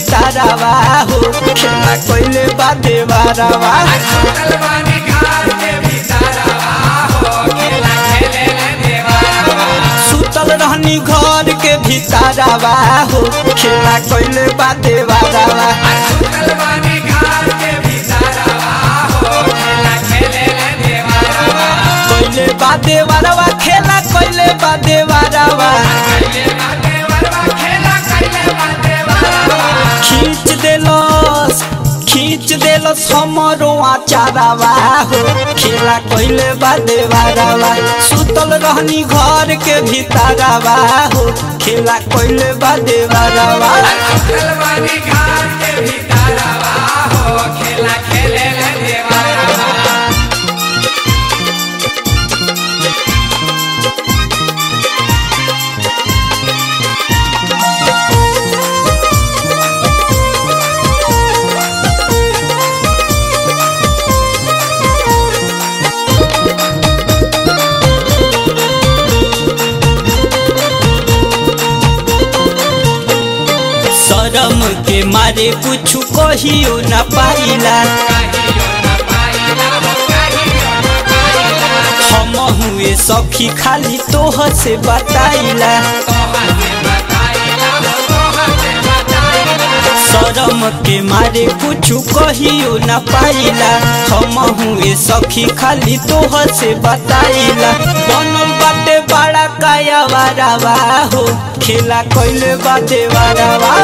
भीतरवा हो खेला कोइले बा देवरवा सुतल रहनी घर के भीतरवा हो खेला कोइले बा देवरवा कोइले बा देवरवा खेला कोइले बा देवरवा खींच देलस खींच देलस हमरो आचारवा हो खेला कोइले बा देवरवा सुतल रहनी घर के भीतरवा हो खेला कोइले बा देवरवा शरम के मारे कुछ कहियो न पाइला हम हुए सखी खाली तोह से बताइला शरम के मारे कुछ कहियो न पाइला हम हुए सखी खाली तोह से बताइला बनल बाटे बड़ा काया वारावा हो खेला कइले बाटे वारावा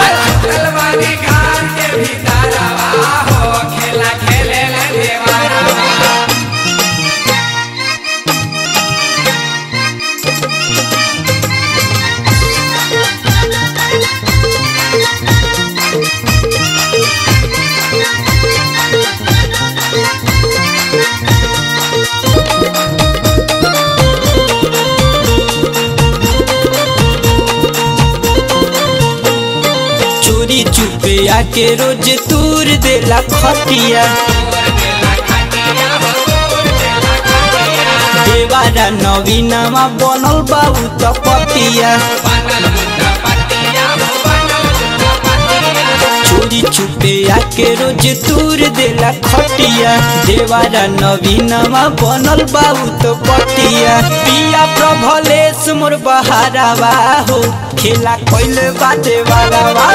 चोरी चुपे आके रोज तूर देला खटिया देवारा नवीनमा बनल बाबू त पतिया चोरी चुपे आके रोज तूर देला खटिया देवारा नवीनमा बनल बाबू त पतिया पिया प्रभलेश मोर बहारावा हो खेला कइले बाटे वारावा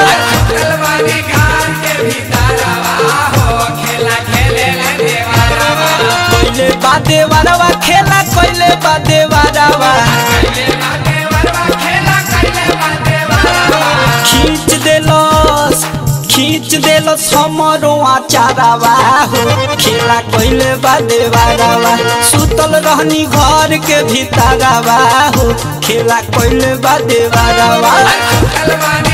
कइले बाटे वारावा खेला कइले बाटे वारावा खींच देलस खींच देलस हमरो आचारवा हो खेला कइले बा देवारवा सुतल रहनी घर के भीतरवा हो खेला कइले बा देवारवा कलवानी